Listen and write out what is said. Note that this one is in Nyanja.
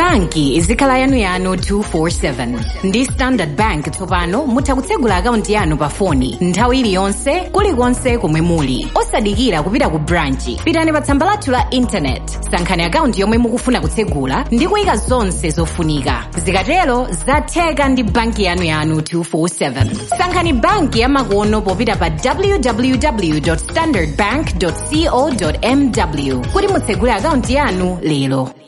banki izikhala yanuyanu 247 ndi standard bank tsopano mutha kutsegula akaunti yanu pa foni nthawi iliyonse kulikonse komwe muli osadikira kupita ku branchi pitani pa tsamba lathu la intanet sankhani akaunti yomwe mukufuna kutsegula ndi kuyika zonse zofunika zikatero zatheka ndi banki yanu yanu 247 sankhani banki yamakono popita pa www standardbank co mw kuti mutsegule akaunti yanu lero